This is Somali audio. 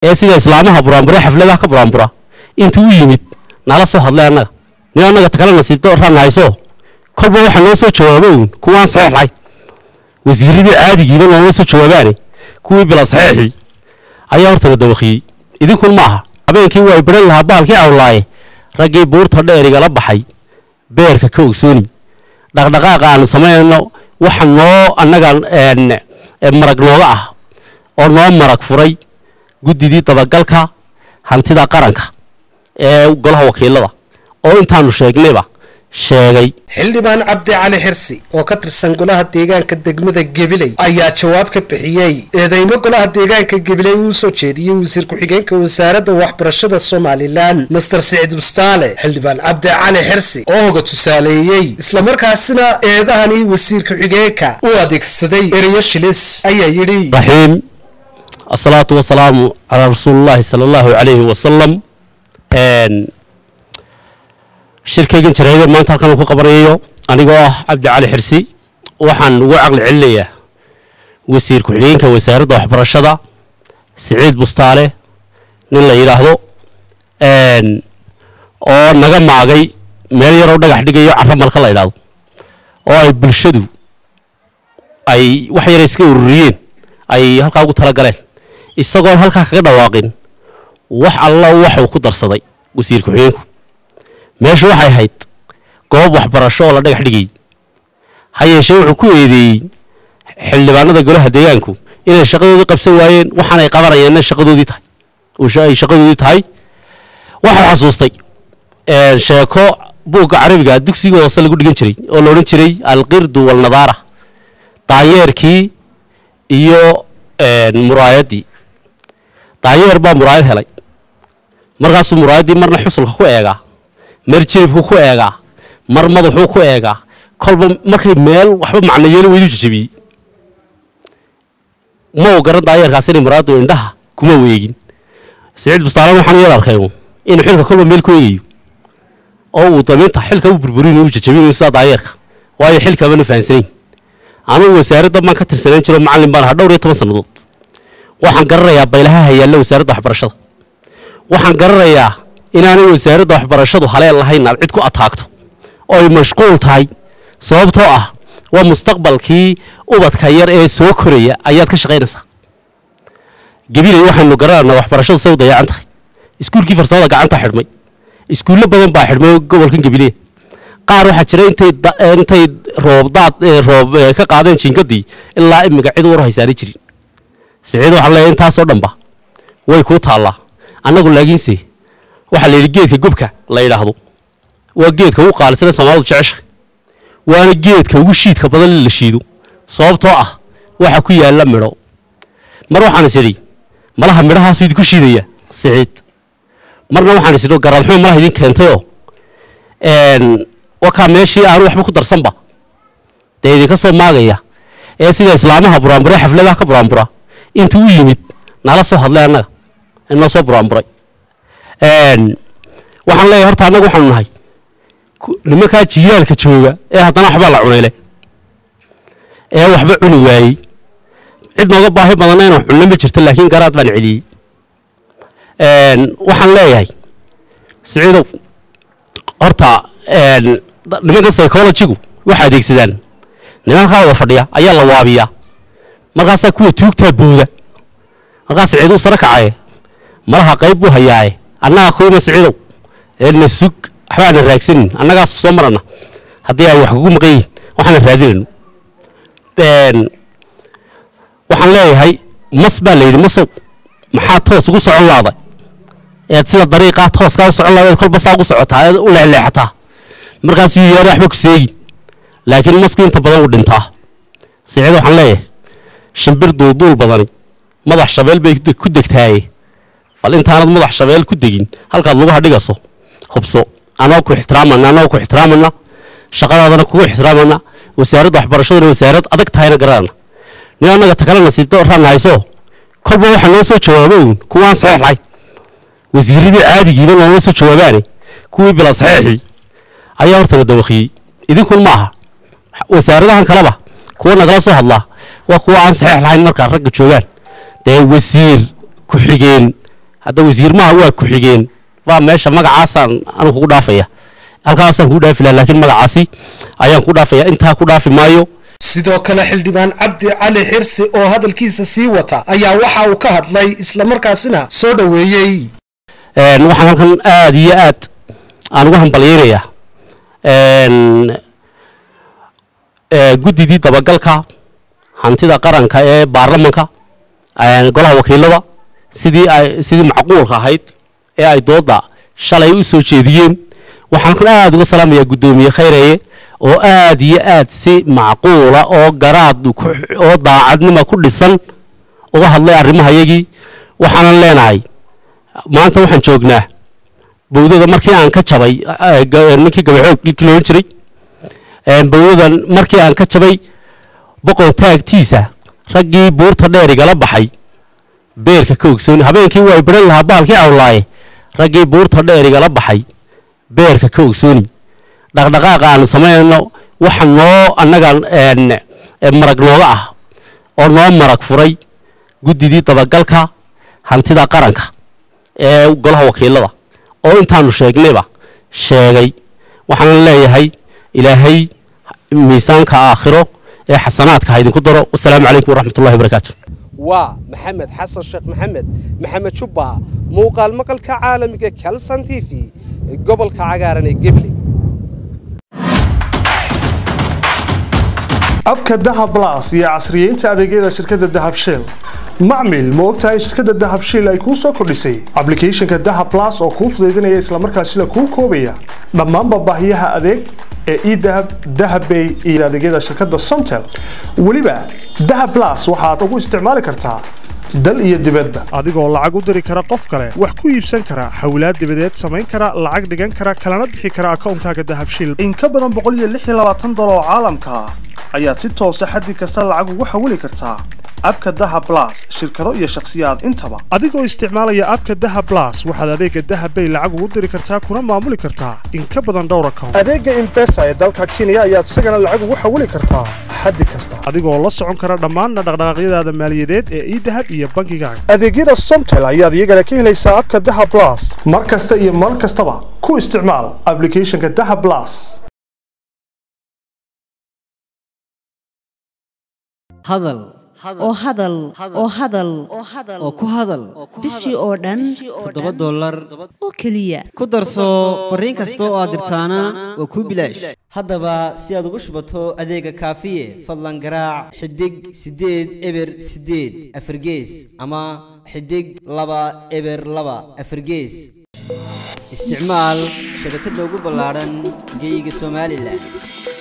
ee sida islaamaha buraanbura xafladaha ka buraanbura intuu u yimid nala soo hadlay annaga nin annaga takala nasiibto ran hayso kolba waxaa noo soo jawaaba uun kuwaan saxiix lahayn wasiiradii caadigiiba nooma soo jawaabaane kuwii bila saxiixii ayaa hortana dawaqiyey idinkun ma aha habeenkii waa baran lahaa baalkii awlaaye raggii buurta dheerigala baxay beerka ka ogsooni dhaqdhaqaaqa aanu samaynayno waxa noo annaga marag nooga ah oo noo marag furay guddidii dabagalka hantida qaranka ee golaha wakiilada oo intaanu sheegnayba sheegay xildhibaan cabdi cali xirsi oo ka tirsan golaha deegaanka degmada gabiley ayaa jawaab ka bixiyey eedeymo golaha deegaanka gabiley uu soo jeediyey wasiir ku-xigeenka wasaaradda waxbarashada somalilan master siciid bustaale xildhibaan cabdi cali xirsi oo hoga tusaaleeyey islamarkaasina eedahani wasiir ku-xigeenka u adeegsaday ereyo shilis ayaa yidhi raxiim asalaatu wasalaamu calaa rasuulillahi sala allahu calayhi wasalam shirkaygan jaraydee maanta halkan ku qabanayo anigoo ah cabdi cali xirsi waxaan ugu caqli celinayaa wasiir ku-xigeenka wasaaradda waxbarashada siciid bustaale nin la yidhaahdo oo naga maagay meel yaroo dhagax dhigayo carro malka la yidhaahdo oo ay bulshadu ay wax yara iska ururiyeen ay halkaa ugu tala galeen isagoon halkaa kaga dhawaaqin wax alla waxuu ku darsaday wasiir ku-xigeenku meeshu waxay ahayd goob waxbarasho oo la dhagax dhigayy ha yeeshee wuxuu ku eedeeyey xildhibaanada golaha deegaanku inay shaqadoodii qabsan waayeen waxaanay qabanayeenna shaqadoodii tahay ay shaqadoodii tahay waxau xasuustay sheeko buugga carabiga dugsiga hoose lagu dhigan jiray oo la odhan jiray alqirdu walnadaara daayeerkii iyo muraayaddii daayeer baa muraayad helay markaasuu muraayaddii marna xusulka ku eegaa mar jilibku ku eegaa mar madaxuu ku eegaa kolba markay meel waxba macno yeelo weydu jajabiyey ma u garan daayeerkaas inay muraayaddu indhaha kuma weegin siciid bustaalan waxaan yar arkay inuu xilka kolba meel ku eegayo oo uu damiinta xilka u burburinayo u jajabinayo sidaa daayeerka waayo xilkamana fahansanayn anugu wasaaradda baan ka tirsanayn jiro macallin baan ahaa dhowr iyo toban sannadood waxaan garanayaa baylahaha yaalla wasaaradda waxbarashada waxaan garanayaa inaanay wasaaradda waxbarashadu haleen lahayn aad cid ku ataagto oo ay mashquul tahay sababtoo ah waa mustaqbalkii ubadka yar ee soo koraya ayaad ka shaqaynaysaa gabiley waxaynu garananaa waxbarashadu say u dayacan tahay iskuulkii farsamada gacanta xidhmay iskuullo badan baa xidhmay gobolkan gabiley qaar waxaa jira intay intay roobdaad roob ka qaadeen jiingadii ilaa imiga cid war haysaanay jirin siciid waxaan leeyahay intaasoo dhanba way kuu taallaa annagu laakiinse waxaa la yidhi geedka gobka la yidhaahdo waa geedka ugu qaalisana soomaalidu jecesha waana geedka ugu shiidka badan la shiido sababtoo ah waxa ku yaalla midho mar waxaan is idhi malaha midhahaasu idinku shiidaya siciid marna waxaan is idhi garaadxumo malaha idin keentayoo wakaa meeshii aanu waxba ku darsanba dee idinka soo maagaya ee sida islaamaha buraanbura xafladaha ka buraanbura intuu u yimid nala soo hadlay annaga inoo soo buraanburay waxaan leeyahay horta annaga waxaanu nahay nimankaa jiilaalka jooga ee haddana waxbaa la cunayle ee waxba cuni waayey cid nooga baahi badanna inuu cunno ma jirto laakiin garaad baan celiyey waxaan leeyahay siciidow horta nimanka psychologigu waxay adeegsadaan nimankaa wada fadhiya ayaa la waabiyaa markaasaa kuwa tuugtaa booda markaas siciiduu sare kacaye malaha qayb buu hayaaye annaga kuwima siciidow eedna sug waxbaana raagsanin annagaas soo marana haddii ay wax kugu maqan yihin waxaana raadinayno waxaan leeyahay mas baa la yidhi masow maxaa toos ugu socon laada eed sida dariiqaa tooskaa u socon laada kolba saa ugu socotaa eed u leexleexataa markaasuu yeera waxba ku seegin laakiin masku inta badan uu dhintaa siciid waxaan leeyahay shimbir duulduul badani madax shabeel bay ku degtaaye bal intaanad madax shabeel ku degin halkaad lugaha dhigaso hubso anoo ku ixtiraamana anoo ku ixtiraamana shaqadaadana kugu ixtiraamana wasaaradda waxbarashaduna wasaarad adag tahayna garanana nin annaga takala nasiibto ran hayso kolba waxaa noo soo jawaaba uun kuwaan saxiix lahayn wasiiradii caadigiiba nooma soo jawaabaane kuwii bila saxiixii ayaa hortana dawaqiyey idinkun ma aha wasaaradahan kaleba kuwa nagala soo hadlaa waa kuwa aan saxiix lahayn markaa ragga joogaan dee wasiir ku-xigeen hadda wasiirmaha waa ku-xigeen baa meesha magacaasaan anigu kugu dhaafaya halkaasaan kugu dhaafi laha laakiin magacaasi ayaan kugu dhaafaya intaa ku dhaafi maayo sidoo kale xildhibaan cabdi cali xirsi oo hadalkiisa sii wata ayaa waxa uu ka hadlay islamarkaasina soo dhoweeyey waxaan halkan aada iyo aad aan ugu hambalyeynayaa guddidii dabagalka hantida qaranka ee baarlamanka golaha wakiilada sidii ay sidii macquulka ahayd ee ay dooda shalay u soo jeediyeen waxaan halkan aada uga salaamayaa guddoomiye khayreeye oo aada iyo aad si macquula oo garaad oo daacadnima ku dhisan uga hadlay arrimahayagii waxaanan leenahay maanta waxaan joognaa bawdada markii aan ka jabay ninkii gabaxoog ninkii loodhan jiray bawdadan markii aan ka jabay boqon taagtiisa raggii buurta dheer igala baxay beerka ka ogsooni habeenkii waa baran lahaa baalkii awlaaye raggii buurta dheer igala baxay beerka ka ogsooni dhaqdhaqaaqa aanu samaynayno waxa noo annaga marag nooga ah oo noo marag furay guddidii dabagalka hantida qaranka ee golaha wakiilada oo intaanu sheegnayba sheegay waxaanan leeyahay ilaahay miisaanka aakhiro ee xasanaadka ha idinku daro wasalaamu calaykum waraxmatullahi wabarakaatu waa maxamed xasan sheekh maxamed maxamed jubba muuqaal maqalka caalamiga calson t v gobolka cagaaran ee geble abka dahab las iyo casriyeynta adeegyada shirkadda dahab shell macmil ma ogtahay shirkadda dahab shell ay kuu soo kordhisay ablicathonka dahab las oo kuu fudaydinaya islamarkaasina kuu koobaya dhammaanba baahiyaha adeeg ee edahab dahabbay iyo adeegyada shirkadda somtel weliba dahab las waxaad ugu isticmaali kartaa dal iyo dibadda adigoo lacag u diri kara qof kale wax ku iibsan kara hawlaad dibadeed samayn kara lacag dhigan kara kalana bixi kara akoonkaaga dahabshil in ka badan boqoliyodolar oo caalamka ah ayaad si toosa xaddi kasta lacag ugu xawili kartaa abka dahab las shirkado iyo shakhsiyaad intaba adigoo isticmaalaya abka dahab las waxaad adeega dahabbay lacag ugu diri kartaa kuna maamuli kartaa in ka badan dhowr account adeega imbesa ee dalka kenya ayaad isagana lacag ugu xawili kartaa xaddi kasta adigoo la socon kara dhammaanna dhaqdhaqaaqyadaada maaliyadeed ee idahab iyo bankigaaga adeegyada somtel ayaad iyagana ka helaysaa abka dahab las mar kasta iyo mar kastaba ku isticmaal ablicathonka dahab las hadal oo hadal oo hadal oo ku hadal bishii oo dhan toddoba dollar oo keliya ku darso fariin kasta oo aad dirtaana waa kuu bilaash haddaba si aad ugu shubato adeega kaafiye fadlan garaac xidig siddeed eber siddeed afargees ama xidig laba eber laba afargees isticmaal shabakadda ugu ballaadhan geyga somalilan